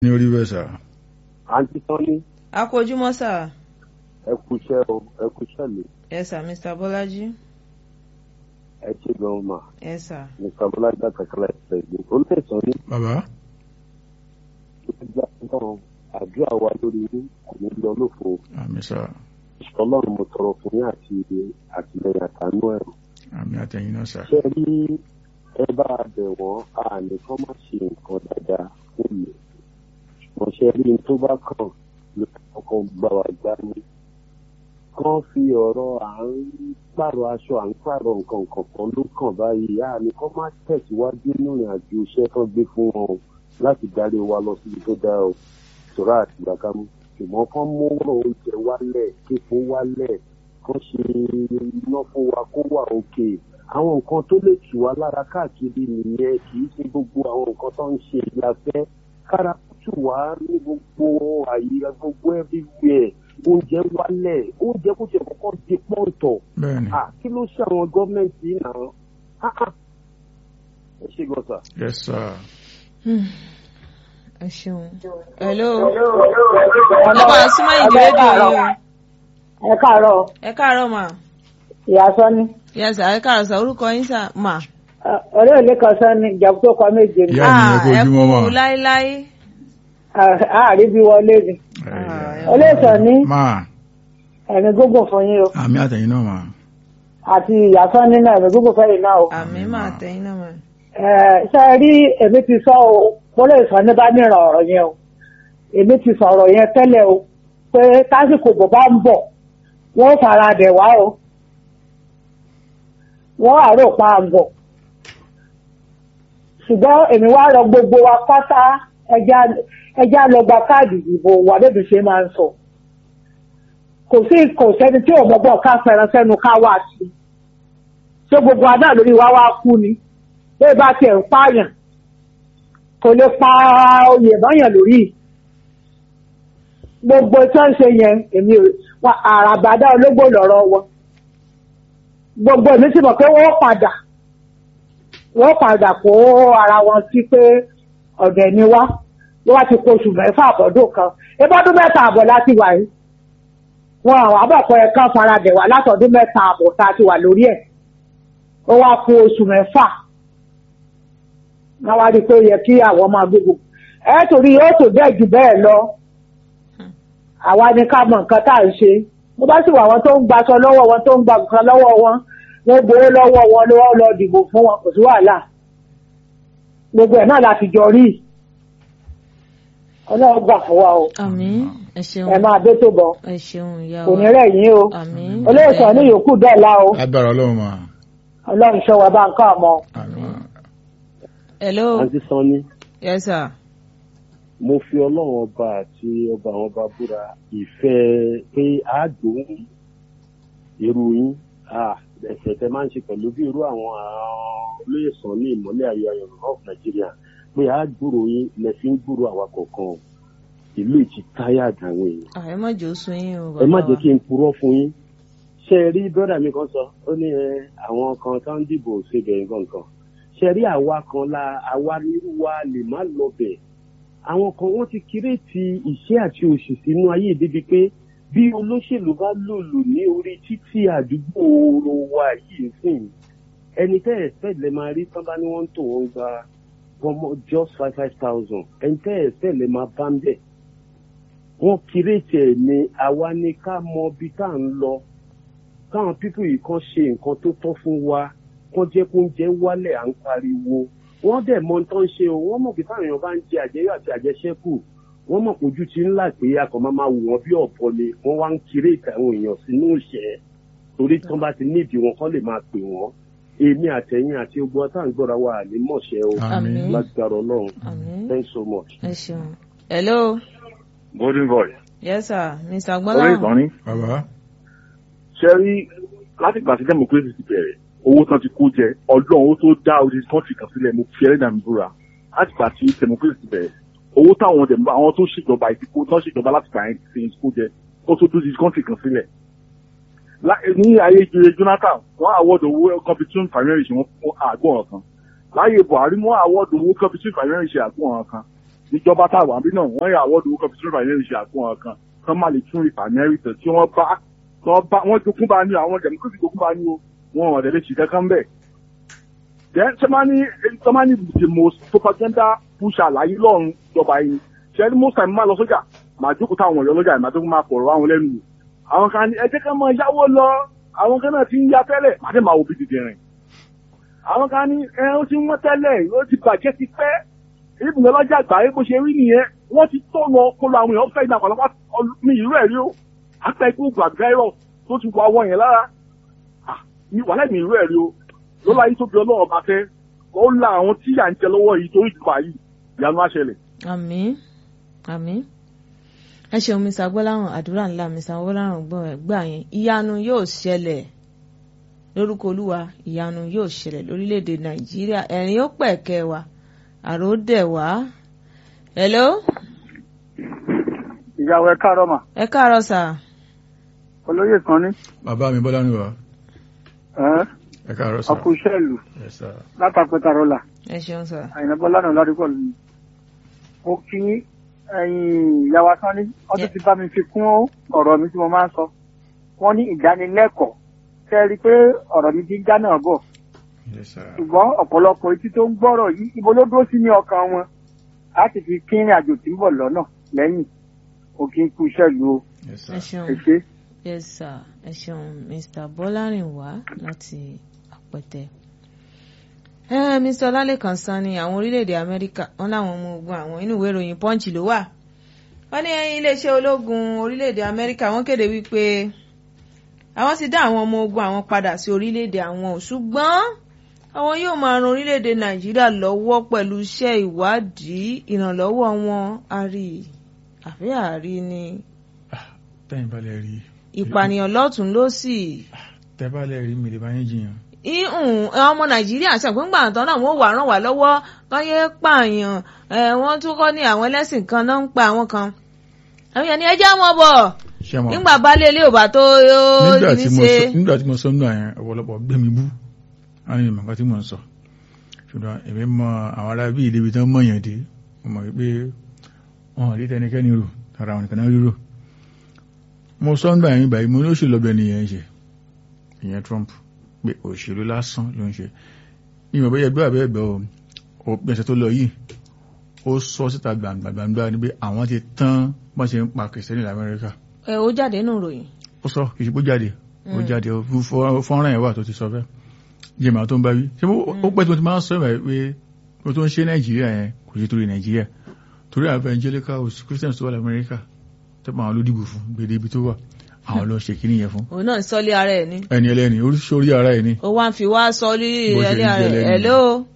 ní orí bẹ́ẹ̀ sà. àǹtí tọ́ni a kú ojúmọ́ sà. ẹ kú iṣẹ́ o ẹ kú iṣẹ́ mi yes sir mr bọ́lájí. ẹ ṣe gan ma yes sir. mr bọ́lájí àtàkàlà ẹ̀sẹ̀ ìlú olóòtú ní bàbá ìgbà náà àdúrà wa lórí yín kò ní lọ lófo àmì sà ọlọ́run mo tọrọ fún yín àti àtìlẹyìn àtànú ẹ̀rù àmì àtẹ̀yìn náà sà. ṣé rí ẹ bá a bẹ̀ wọ́n a lè kọ́ má ṣe nǹkan dáadáa fún mi ṣùgbọ́n ṣé rí n tó bá kàn ló kọ́kọ́ gbà wá gbá mú kán fi ọ̀rọ̀ à ń pààrọ̀ aṣọ à ń pààrọ̀ nǹkan kọ̀ọ̀kan ló kàn báyìí a ní kọ́ má tẹ̀síwájú nínú ìrìn àjò iṣẹ́ tó gbé fún wọn o láti darí wa lọ síbi tó dáa o ṣòro àti gbàgámú ṣùgbọ́n kán mú ọ̀rọ̀ oúnjẹ wálẹ̀ kíkó wálẹ̀ kán ṣe iná fún wa kó wà òkè àwọn nǹkan tó lè tù wá lára káàkiri nìyẹn kì í ṣe gbogbo àwọn nǹkan tó ń ṣe ìyàfẹ́ kára tù wá ní gbogbo àyè gbogbo everywhere oúnjẹ wálẹ̀ oúnjẹ kó ṣe kọ́kọ́ di pọ́ǹtọ̀ bẹ́ẹ̀ni à kí ló ṣe àwọn gọ́ọ̀mẹ̀ntì yìí náà Ah, ah. ẹ ṣe gan sa. yes sà. ẹ ṣeun. hello. ọba súnmọ́ ìdí rédíò yìí o. ẹ káàárọ̀ ẹ káàárọ̀ mà. ìyá sọ́ni yes sir ẹ káàárọ̀ sà orúkọ yín sà mà. ọ̀rẹ́ òní kan sọ́ni ìjàpá tó kọ méje ni Ìyá mi, ẹ kú ẹ ojúmọ́ mà. kú láíláí. àárí bí wọlé ni Ah, olóòtú ní máa ẹ̀mí gógùn fún yín o àmì àtẹ̀yìn náà mà. àti ìyá sọ́ni náà ẹ̀mí gógùn fẹ́yìn náà o àmì mà tẹ̀yìn náà mà. Ẹ̀, ṣe rí èmi ti sọ o mo lè sọ ní bá nìran ọ̀rọ̀ yẹn o èmi ti sọ̀rọ̀ yẹn tẹ́lẹ̀ o pé tásìkò bò bá ń bọ̀ wọ́n fara dẹ̀ wá o wọ́n àrò pa àgọ̀ ṣùgbọ́n èmi wá rọ gbogbo wa pátá ẹja ẹja lọ gba káàdì ìdìbò wà bébí ṣe máa ń sọ kò sí kò sẹ́ni tí ò mọ́gbọ́n ká fẹ́ràn sẹ́nu ká wá sí ṣé gbogbo adá lórí wa wá kú ni bẹ́ẹ̀ bá tiẹ̀ ń pààyàn kò lè pa oyè báyàn lórí gbogbo tí wọ́n ń ṣe yẹn èmi ò wa àràbàdà ológbò lọ́rọ̀ wọn gbogbo èmi sì mọ̀ pé wọ́n padà wọ́n padà kó ara wọn sí pé ọ̀dẹ̀ ni wá ló wá ti kó oṣù mẹ́fà àbọ̀dún kan ebọ́dún mẹ́ta àbọ̀ láti wà yìí wọn àwọn àbọ̀kọ ẹ̀ kan faradẹ̀ wá látọ̀dún mẹ́ta àbọ̀ tá a ti wà lórí ẹ̀ ó wá kó oṣù mẹ́fà wọ́n wá rí i pé ó yẹ kí àwọn máa gbé gbogbo ẹ torí yóò tó bẹ́ẹ̀ jù bẹ́ẹ̀ lọ àwa ni ká mọ nǹkan tá à ń ṣe bó bá sì wà wọn tó ń gbaṣọ lọ́wọ́ wọn tó ń gba nǹkan lọ́wọ́ wọn wọ́n gbowó lọ́wọ́ wọn lọ́wọ́ lọ dìbò fún wọn kò sí wàhálà gbogbo ẹ̀ náà la fi jọ rí ọlọ́run gbà fún wa o àmì ẹ ṣeun. ẹ máa dé tó bọ̀ ẹ ṣeun ìyá kò ní wa. rẹ̀ yín o àmì. olóòtú ní yòókù dọ́là o agbára ọlọ́run mà. ọlọ́run ṣọ́ wa bá ń ká ọmọ. àmì mà. hello. àǹtí sanni yes sir. mo fi ọlọ́run ọba àti ọba àwọn ọba búra ìfẹ́ pé àádùn irú yín ah, ẹ̀sẹ̀ tẹ máa ń ṣe pẹ̀lú bí irú àwọn olóyè sàn ní ìmọ̀lẹ́ ayọ̀ ayọ̀ of Nigeria pé àádùrò yín lẹ fi ń gbúrò àwa kọ̀ọ̀kan ìlú ìtì táyà àdàwọn èèyàn Ah, ẹ má jẹ́ ó sun yín o. ẹ má bàbá jẹ́ wa. kí n purọ́ fún yín ṣe ẹ rí bọ́dà mi kan sọ ó ní ẹ àwọn kan tó ń dìbò ṣèbẹ̀ nǹkan kan ṣe rí àwa kan la àwa nírú wa lè má lọ bẹ̀ àwọn kan wọ́n ti kírètì ìṣẹ́ àti òṣì sínú ayé débi pé bí olóṣèlú bá lòlù ní orí títí àdúgbò ooro wa yìí sìn ẹni tẹ́ ẹ̀ fẹ́ lè máa rí tán bá ní wọ́n ń tò wọ́n gba gbọmọ just five five thousand ẹni tẹ́ ẹ̀ fẹ́ lè máa bá ń bẹ̀ wọ́n kírètì ẹ̀ ní àwa ni ká mọ ibi tá à ń lọ káwọn pípù yìí kan ṣe nǹkan tó tọ́ fún wa kán jẹ́ kó ń jẹ́ wálẹ̀ à ń pariwo wọ́n dẹ̀ mọ tó ń ṣe o wọ́n mọ̀ pé táwọn èèyàn bá ń jẹ àjẹyọ̀ àti àjẹṣẹ́kù wọ́n mọ̀ pé ojú ti ń là pé a kàn máa máa wò wọ́n bí ọ̀bọ ni wọ́n wá ń kírètì àwọn èèyàn sínú ìṣẹ́ torí tí wọ́n bá ti nídìí wọn kán lè máa pè wọ́n èmi àtẹ̀yìn àti ogun ọ̀tá ń gbọ́ra wa ní mọ̀ṣẹ́ o àmì. Àmín. lágbára ọlọ́run àmì. thanks so much. ẹ ṣeun. hello. golden boy yes sir mr orí gbọ́láhàn. ìtọ́ni bàbá ṣe rí láti gbà sí democracy ti bẹ̀rẹ̀ owó tán ti kó jẹ ọdún owó tó dá orí kọ́ńtì kan sílẹ̀ mo fi ẹlẹ́dàá mi búra láti gbà sí democracy ti bẹ̀rẹ̀ owó táwọn dẹ̀ àwọn tó ṣèjọba ìdìbò tán ṣèjọba láti gbà yẹn ti kó jẹ ó tó dúró kọ́ńtì kan sílẹ̀ Lá- ní ayé ìjòyè Jonathan wọ́n àwọ́dọ̀ owó competition primary ṣe wọ́n fún àgbọ̀n kan láyé Buhari wọ́n àwọ́dọ̀ owó competition primary ṣe àgbọ̀n kan ìjọba tá a wà bí náà wọ́n yà àwọ́dù owó kan fi tún rìfàìnẹ́rì ṣe àfihàn kan kán má lè tún rìfàìnẹ́rì tẹ̀ tí wọ́n bá wọ́n bá wọ́n jogún bá ní àwọn democracy jogún bá ní o wọn ò dẹ̀ lè ṣì kankan bẹ́ẹ̀. then sọ́mání sọ́mání the most propaganda pusher láyé lọ́run ìjọba yìí ṣe ní most time máa lọ sójà màá jókòó táwọn ọ̀yọ́ lọ́jà ìmọ̀ tó máa pọ̀rọ̀ àwọn lẹ́nu wò àwọn kan ní ẹ jẹ́ ká máa yáwó lọ àwọn kan náà ti ń ya tẹ́lẹ̀ màá dé máa wo bí dìde rìn àwọn kan ní ẹ ó ti wọ́n tẹ́lẹ̀ ó ti bàjẹ́ ti pẹ́ ìbùdó lọ́jà àgbáyé bó ṣe rí nìyẹn wọ́n ti tọ̀nà kọlu àwọn èèyàn fẹ́ ìgbà pàlọ́pàá mi ìlú ẹ̀ rí o àpẹ ikú gbàgbẹ́rọ̀ tó ti wọ àwọn yẹn lára ní wàhálà mi ìlú ẹ̀ rí o ló láyé tó bí ọlọ́run bá fẹ́ ó la àwọn tí yà ń jẹ lọ́wọ́ yìí torí ìdìbò yìí ìyanu á ṣẹlẹ̀. àmín àmín ẹ ṣeun mr gbọ́láhàn àdúrà ńlá mr gbọ́láhàn gbà yẹn ìyanu yóò ṣẹlẹ̀ lórúkọ olúwa ìyanu yóò ṣẹlẹ̀ lórílẹ̀‐èdè nàìjíríà ẹ̀rín ó pẹ̀kẹ́ wa àrò dẹ̀ wá. hello. ìyàwó ẹ káàárọ̀ mà ẹ káàárọ̀ sà. olóyè kan ní bàbá mi bọ́lá ní wa ẹ́ ẹ káàárọ̀ sà. ọkùnṣẹ́ ìlú Yes, sir. látàpẹ́ta rọ́là ẹ ṣeun sà. àyìnbó bọ́lá náà ládùúgbò lù mí. mo kí ẹ̀yin ìyàwó kan ní ọdún ti bá mi fi kún ọ̀rọ̀ mi tí mo máa ń sọ wọ́n ní ìdánilẹ́kọ̀ọ́ tẹ́ ẹ rí i pé ọ̀rọ̀ mi ti ń já náà bọ̀ Yes, sir. ṣùgbọ́n ọ̀pọ̀lọpọ̀ etí tó ń gbọ́rọ̀ yìí ibo ló dúró sí ní ọkàn wọn láti fi kírin àjò tí ń bọ̀ lọ́nà lẹ́yìn òkè ikú iṣẹ́ ìlú o Yes, ẹ sir. ṣeun ẹ ṣe. yes sir ẹ ṣeun mr bọ́lárìnwá láti àpẹtẹ. ẹ mr ọlálẹ́kan sanni àwọn orílẹ̀-èdè amẹ́ríkà wọn láwọn ọmọ ogun àwọn inú ìwé ìròyìn punch ló wà. wọ́n ní iléeṣẹ́ ológun orílẹ̀-èdè amẹ́ríkà wọ́n kéde wípé àwọn ti dá àwọn ọmọ ogun àwọn padà sí orílẹ̀-èdè àwọn ò ṣùgbọ́n àwọn yóò máa ran orílẹ̀-èdè nàìjíríà lọ́wọ́ pẹ̀lú iṣẹ́ ìwádìí ìrànlọ́wọ́ wọn àrí àbí àrí ni tẹ́yìn bá lè rí ìpànìyàn lọ́tún lọ́sì tẹ́ bá lè rí mi lè bá yín jiyàn. ihun ọmọ nàìjíríà ṣàpín gbà tán náà wọ́n wà ràn wá lọ́wọ́ káyé pààyàn ẹ̀ wọ́n tún kọ́ ní àwọn ẹlẹ́sìn kan náà ń pa àwọn kan àwọn èèyàn ní ẹjẹ́ wọn bọ̀ ṣé mo nígbà baálé ilé ò bá tó nígbà ní tí mo ṣe sọ nígbà tí mo sọ nínú àyẹn ọ̀pọ̀lọpọ̀ gbé mi bú á ní ìmọ̀ nǹkan tí mò ń sọ ṣùgbọ́n èmi mọ àwọn ará bíi ìdíbi tán mọ̀yàn dé mo mọ̀ wípé wọn ò rí tẹnikẹ́ni rò tara àwọn nìkan náà rírò mo sọ nígbà yẹn báyìí mo ní òṣèlú ọbẹ̀ nìyẹn ṣe ìyẹn Trump pé òṣèlú lásán ló ń ṣe ìmọ̀ bẹ́ẹ̀ gbé àbẹ́ ẹ̀gbẹ́ o ò pẹ̀sẹ̀ tó lọ yìí ó sọ síta gbàǹgbàǹgbà ni pé àwọn ti tán bọ́n ṣe ń pa kìrìsìtẹ́nì lamẹ́ríkà ẹ ó jáde nù ròyìn ó sọ kì í ṣe bó jáde ó jáde ó fọ́- fọ́nrán ẹ̀ wà tó ti sọ bẹ́ẹ̀ jẹ́ màá tó ń bá wí ṣé mo- ó pẹ́ tí mo ti máa ń sọ ìwà pé mo tó ń ṣe nàìjíríà yẹn kò ṣe torí nàìjíríà torí àwọn evangelicals christians tó wà lamẹ́ríkà tó pa àwọn ló dìbò fún gbèdé ibi tó wà àwọn ló ṣe kíní yẹn fún òun náà ń sọ́lé ara ẹ̀ ní ẹni ẹlẹ́ni oríṣiríṣi ara ẹ̀ ni ó wá ń fi wá sọ́lé Bó ṣe ẹlẹ́ ń ara jẹ́ ẹ̀ lẹ́nu. hello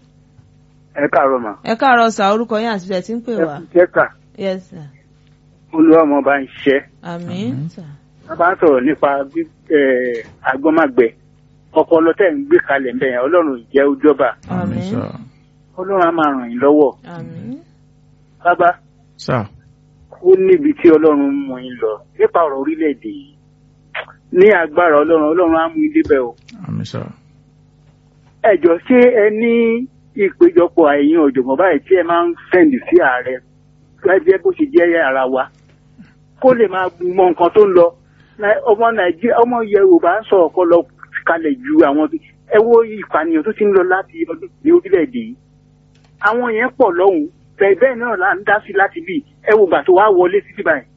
ẹ káàárọ̀ mà ẹ káàárọ̀ sà orúkọ yín àti bẹ́ẹ̀ tí ń pè wá jẹ́ka yes sir olúwa ọmọ bá ń ṣiṣẹ́ àmín Àmín. sà a bá ń sọ̀rọ̀ nípa bí- eh, agbọ́mágbẹ ọpọlọ tẹ̀ ń gbé kalẹ̀ ń bẹ̀yẹn ọlọ́run ìjẹ́ ojọba àmín sà ọlọ́run á máa ràn yín lọ́wọ́ àmín bàbá sà ó níbi tí ọlọ́run mú yín lọ nípa ọ̀rọ̀ orílẹ̀-èdè yìí ní agbára ọlọ́run ọlọ́run á mú yín débẹ̀ o àmì sà ẹ jọ ṣé ẹ ní ìpéjọpọ̀ ẹ̀yin ọ̀jọ̀gbọ́n báyìí tí ẹ máa ń sẹ́ndì sí ààrẹ gẹ́gẹ́ bó ṣe jẹ́ ara wa kó lè máa mọ nǹkan tó ń lọ Nai- ọmọ nàìjíríà ọmọ yorùbá ń sọ ọpọlọ kalẹ̀ ju àwọn tó- ẹ wo ìpànìyàn tó ti ń lọ láti ọdún ní orílẹ̀-èdè yìí àwọn yẹn pọ̀ lọ́hùn bẹ́ẹ̀ bẹ́ẹ̀ náà là ń dá sí láti bí ẹ wo gbà tó wá wọlé sí báyìí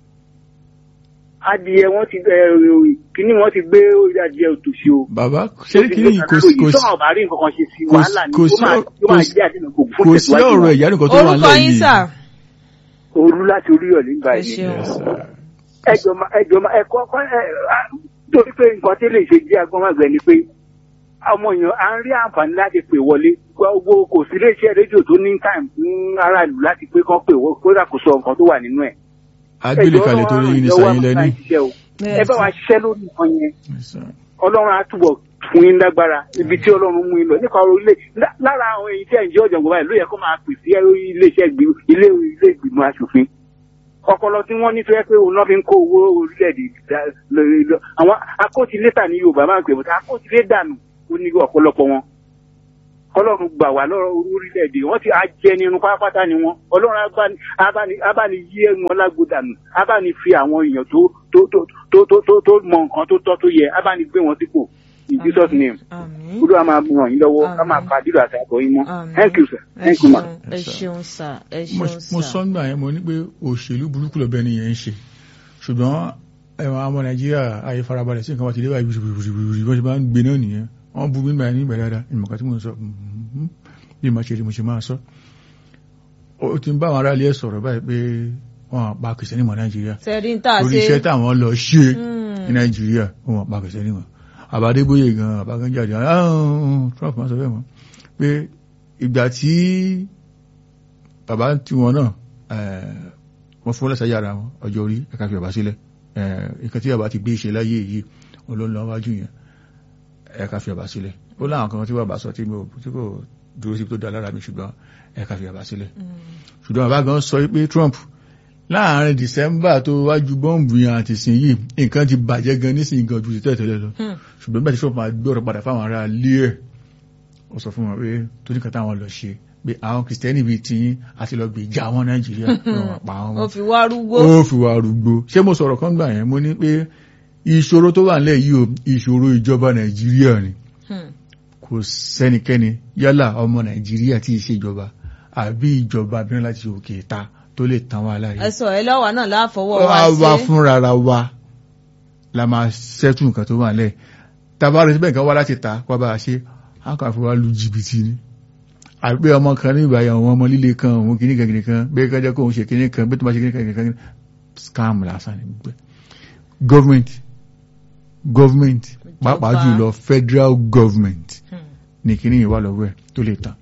adìyẹ wọn ti ẹ kíní wọn ti gbé adìyẹ òtòṣì o bàbá ṣé kí ni kò sí kò sí tọ́wọ́ bá rí nǹkan kan ṣe sí kò sí- wàhálà ni kò ó sí máa ọ- ó máa kò sí- jẹ́ àdínà kò fún kò sí tẹ̀síwájú ọ̀rọ̀ wọn. ìyá nìkan tó wà orúkọ nílẹ̀ yín yìí sà òru láti oríyọ̀lẹ̀ ń ẹ báyìí ṣeun Yes, sir. ẹjọ ma ẹjọ ma ẹkọ ọkọ ẹ a, torí pé nǹkan tí lè ṣe jẹ́ agbọ́nmágbẹ ni pé ọmọ èèyàn à ń rí àǹfààní láti pè wọlé gbogbo kò sí iléeṣẹ́ rédíò tó ní time fún aráàlú láti pé kán pè wọ́n kó dàkóso nǹkan tó wà nínú ẹ̀. agbélé kalẹ̀ torí yín ní sàyín lẹ́ni ẹ bá wa ṣiṣẹ́ lórí nǹkan yẹn Yes, sir. ọlọ́run á túbọ̀ fún yín lágbára ibi tí ọlọ́run mú yín lọ nípa ọ̀rọ̀ ilé lá- lára àwọn èyí tí ẹ̀ ń jẹ́ ọ̀jọ̀gbọ́n báyìí ló yẹ kó máa pè sí iléeṣẹ́ ìgbì- ilé ilé ìgbìmọ̀ asòfin ọpọlọ tí wọ́n ní tó yẹ pé òun náà fi ń kó owó orílẹ̀-èdè dá- lọ- lọ- àwọn akótilétà ní yorùbá máa ń pè bọ́tà akótilédànù ó ní ọ̀pọ̀lọpọ̀ wọn ọlọ́run gbà wá lọ́rọ̀ orílẹ̀-èdè wọ́n ti ajẹnirun pátápátá ni wọ́n ọlọ́run abáni- abáni- abáni yí wọn lágbódànù abáni fi àwọn èèyàn tó tó tó tó tó tó tó mọ nǹkan tó tọ́ tó yẹ abáni gbé wọn sípò in Jesus name àmín olúwa máa mú ràn yín lọ́wọ́ ká máa Àmín. pa dídò àti àbọ̀ yín mọ́ Àmín. thank you sir ẹ thank you ma. ṣeun ẹ ṣeun sà ẹ mo ṣeun mo sà. sọ nígbà yẹn mo ní pé òṣèlú burúkú lọ́bẹ̀ ni yẹn ń ṣe ṣùgbọ́n ẹ̀wọ̀n ọmọ nàìjíríà ayé farabalẹ̀ sí nǹkan wá ti dé báyìí bìrìbìrì bó ṣe máa ń gbé náà nìyẹn wọ́n bú mi nígbà yẹn nígbà dáadáa ìmọ̀ká tí mo ń sọ mhm, bí mo ṣe rí mo ṣe máa sọ ó ti ń bá àwọn aráàlú ẹ̀ sọ̀rọ̀ báyìí pé wọ́n pa kìsẹ́nì mọ́ nàìjíríà tẹ̀rí ń tà orí ṣe iṣẹ́ táwọn lọ ṣe Hmm. ní nàìjíríà wọ́n pa kìsẹ́nì mọ́ àbádébóyè gan àbágánjáde Trump máa sọ bẹ́ẹ̀ mọ́ pé ìgbà tí bàbá tí wọn náà eh, wọ́n fún lẹ́sẹ̀ yára wọn ọjọ́ orí ẹ̀ka fi bàbá sílẹ̀ ìkan tí bàbá ti gbé ṣe láyé yìí olóńlọ wájú yẹn ẹ̀ka fi bàbá sílẹ̀ ó láwọn kan tí bàbá sọ tí mo- tí kò dúró sí tó dá lára mi ṣùgbọ́n ẹ̀ka fi bàbá sílẹ̀ ṣùgbọ́n bàbá gan sọ pé Trump láàrin December tó wájú bọ́ǹbù yẹn àti sìn yìí nǹkan ti bàjẹ́ gan nísìnyí gan ju ti tẹ́tẹ́lẹ̀ lọ Hmm. ṣùgbọ́n bẹ́ẹ̀ tí Trump máa gbọ́rọ̀ padà fáwọn ará ilé ẹ̀ ó sọ fún wọn pé tó ní kan táwọn lọ ṣe pé àwọn kìrìsìtẹ́nì bíi tiyín àti lọ gbé ìjà wọn Nàìjíríà pé wọn pa wọn ó mọ́ fi wá rúgbó ó fi wà rúgbó ṣé mo sọ̀rọ̀ kan gbà yẹn mo ní pé ìṣòro tó wà nílẹ̀ yìí o ìṣòro ìjọba Nàìjíríà ni Hmm. kò sẹ́nikẹ́ni yálà ọmọ Nàìjíríà tí ì ṣèjọba àbí ìjọba abẹ́rẹ́ láti òkè ta tó lè tán wá láyé ẹ sọ ẹ lọ́wọ́ náà láàfọwọ́ wá wa wá ṣe fúnra ra wa la máa ṣẹ́tù nǹkan tó wà nílẹ̀ tàbá rẹ̀ síbẹ̀ nǹkan wá láti ta wá bá a ṣe á kàn fi wá lu jìbìtì ni àbí pé ọmọ kan ní ìbáyà àwọn ọmọ líle kan òun kìíní kan kìíní kan bẹ́ẹ̀ kan jẹ́ kó òun ṣe kìíní kan bẹ́ẹ̀ tó máa ṣe kìíní kan kìíní kan scam lásán ni gbogbo ẹ̀. government government pàápàá Ìjọba. jùlọ federal government Hmm. ní kìíní yìí wà lọ́wọ́ ẹ̀ tó lè tán.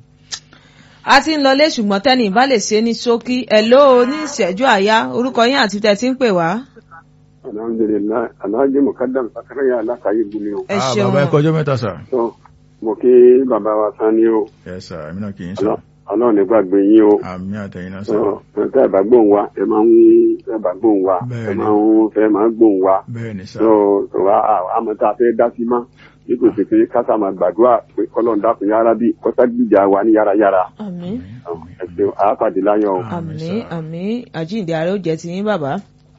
a ti ń lọlé ṣùgbọ́n tẹ́ni ìbá lè ṣe ní ṣókí ẹ̀ ló ní ìṣẹ́jú àyá orúkọ yín àti tẹ̀ tí ń pè wá alhamdulilayi alhaji mukadam sakaraya alakaye gumi o ẹ Ah, ṣeun bàbá ẹ kọjọ́ mẹ́ta sà. so mo kí bàbá wa sani o ẹ sà èmi náà kì í sọ ọlọ́run ní gbàgbé yín o àmì àtẹ̀yìn náà sà. so tẹ́ ẹ bá gbóhùn wa ẹ máa ń tẹ́ ẹ bá gbóhùn wa ẹ Bẹ́ẹ̀ni. máa ń fẹ́ máa ń gbóhùn wa bẹ́ẹ̀ ni sà. so so wa àmọ́ tá a fẹ́ dá sí má nípa pé kásá máa gbàdúrà pé kọ́lọ́n dákun yára bí kọ́sá gbìjà wa ní yárayára àmín ẹ ṣeun àápàdé láyọ̀ o. Àmín, àmín sà. àmín àjíǹde ààrẹ ó jẹ́ ti yín bàbá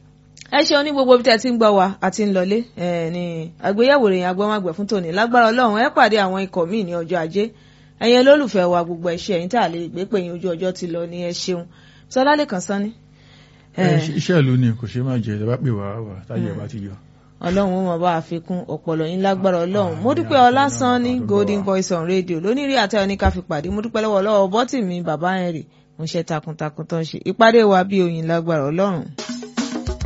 ẹ ṣeun ní gbogbo bí tẹ́ ti ń gbọ́ wa àti ń lọlé ẹ ní àgbéyẹ̀wò ìròyìn agbọ́mágbẹ̀ fún tòní lágbára Ọlọ́run ẹ pàdé àwọn ikọ̀ míì ní ọjọ́ ajé ẹ̀yin olólùfẹ́ wa gbogbo ẹ̀ṣẹ̀ ẹ̀yin tá a lè gbé pé yín ojú ọjọ́ ti lọ ní ẹ ṣeun sọlá lè kàn sán ni. Ẹ, iṣẹ́ ìlú ni kò ṣe máa jẹ ìjọba pè wá wà táyé bá ti yọ. ọlọ́run ó mọ̀ bá àfikún ọ̀pọ̀lọ̀ yín lágbára ọlọ́run mo dúpẹ́ ọlásán ní golden voice on radio lónìí rí àtẹ̀wọ́ ní ká fi pàdé mo dúpẹ́ lọ́wọ́ lọ́wọ́ bọ́tì mi bàbá henry mo ṣe takuntakun tó ń ṣe ìpàdé wa bí oyin lágbára ọlọ́run.